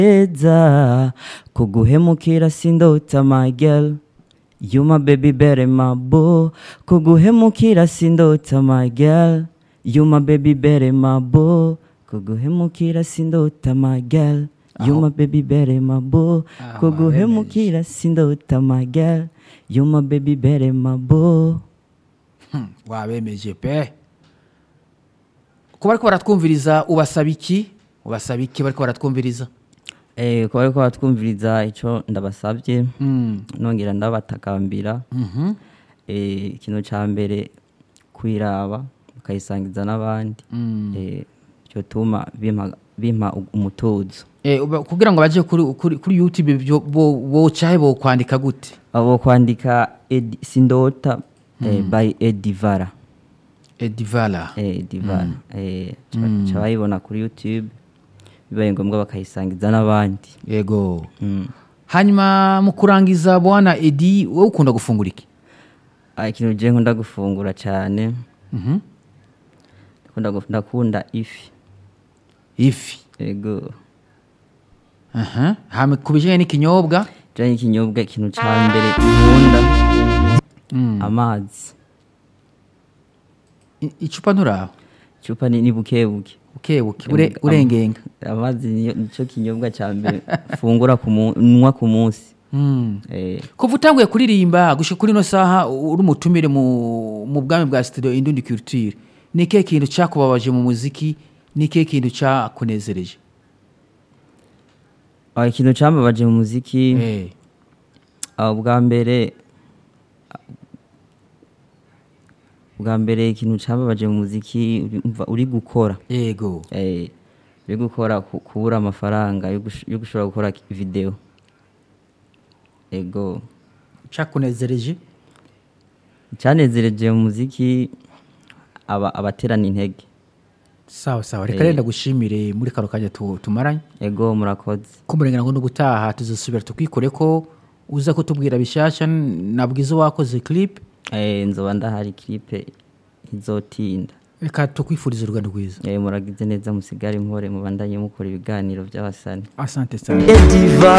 eza kuguhemukira sindota my girl you my baby better my boo kuguhemukira sindota my girl you my baby better my boo kuguhemukira sindota my girl you Aho. my baby better my boo Aho, kuguhemukira sindota my girl you my baby better my boo Hmm, wabemeje pe kuba bariko baratwumviriza ubasaba iki ubasaba iki bariko baratwumviriza Eh, kuba bariko batwumviriza ico ndabasavye Mm, nongera ndabatakambira mhm, eh, ikintu ca mbere kwiraba ukayisangiza n'abandi mm. eh, cyotuma bimpa bimpa umutuzo Eh, uba- kugira ngo baje kuri, kuri, kuri youtube byo- bo- bocahe bokwandika gute abo kwandika Edi- sindota eh, by edivara edivala eh, edivara eh, ca- ca bayibona kuri youtube bibaye ngombwa bakayisangiza n'abandi yego mm. hanyuma mu kurangiza bwana edi wowe ukunda gufungura iki Ah, ikintu je nkunda gufungura cane Mhm. ndakunda guf- ndakunda ifi ifi ego Aha. hama ku bijanye n'ikinyobwa janye ikinyobwa ikintu ca mbere nkunda Mm. amazi I- icupa nturaho icupa ni ni bukebuke bukebuke ure- urengenga amazi niyo- nico kinyobwa ca mbere fungura ku mu- nywa ku munsi Mm. Eh, kuva utanguye kuririmba gushika kuri ino saha uri umutumire mu, mu bwami bwa studio indundi culture ni ikihe kintu cyakubabaje mu muziki ni ikihe kintu cyakunezereje ah, ikintu cambabaje mu muziki Eh, ah, bwa mbere bwa mbere ikintu cambabaje mu muziki uri- umva uri gukora yego eh, uri gukora ku- kubura amafaranga yo gush- yo gushobora gukora video ego cyakunezereje icyanezereje mu muziki aba abaterana intege sawa sawa reka renda gushimire muri kano kanya tu- tumaranye ego murakoze kumurengera ngo n'ubutaha tuzasubira tukwikore ko uza kutubwira bishyashya nabwiza wakoze clip eh, nzoba ndahari clipe izotinda reka tukwifuriza urugendo rwiza eh, muragize neza musigare mpore mubandanye mukora ibiganiro by'abasani asante sana ediva